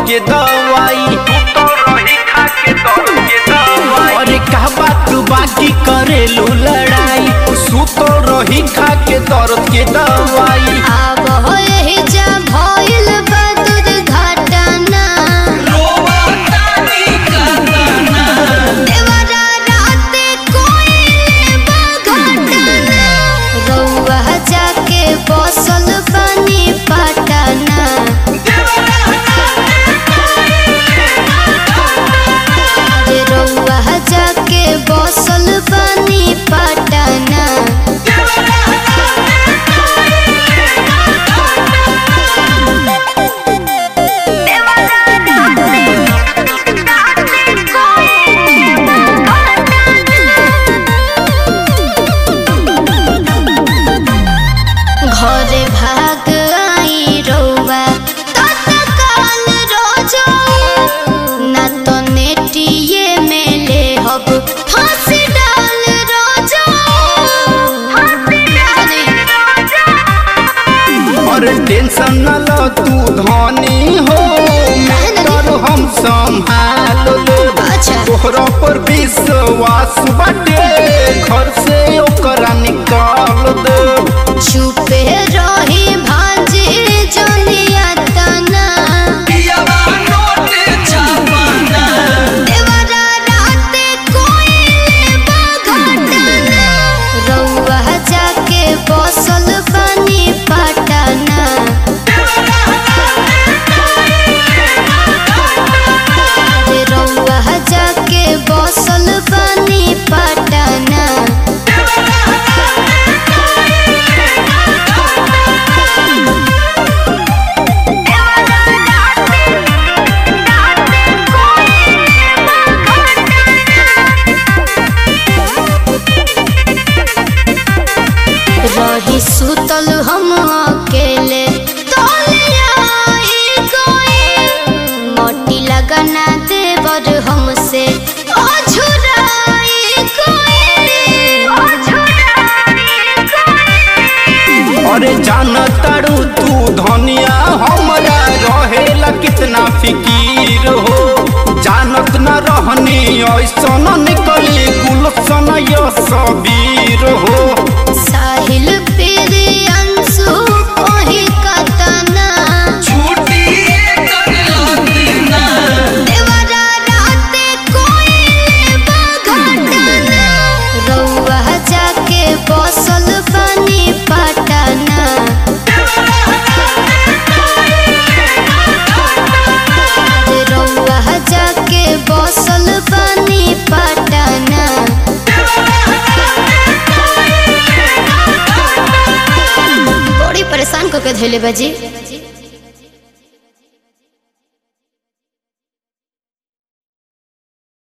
के दवाई अरे का बात बाकी करेलू लड़ाई सुतो रही खा के दर्द के दवाई आब होए जा भइल बा दुर्घटना देवरा राते कोइले बा घटना रउआ जाके बसल बनी पटना रे रउआ जाके बसल बनी पटना घरे भाग आई रउआ तत्काल रोजो ना तो नेटिए में ले हब फांसी डाल रोजो अरे टेंशन न ल तू धनी हो मैटर हम संभाल ले अच्छा तोहरा पर विश्वास बाटे घर से ओकरा निकाल दे चुपे रही भांजे जनिया तना देवरा राते कोइले बा घटना रउआ जाके बसल बनी पटना रे रउआ जाके बसल बनी पटना रही सुतल हम अकेले तोलियाई कोई मोटी लगना देवर हमसे अझुराई कोई अरे जान तारू तू धनिया हमरा रहेला कितना फिकीर हो जानत न रहनी ऐसन निकली गुलशन सबीर हो साहिल पेरे अंशु ओही कतना देवरा राते कोइले बा घटना रउआ जाके बसल बनी पटना रे रउआ जाके बसल बनी पटना बड़ी परेशान करके धैले बाजी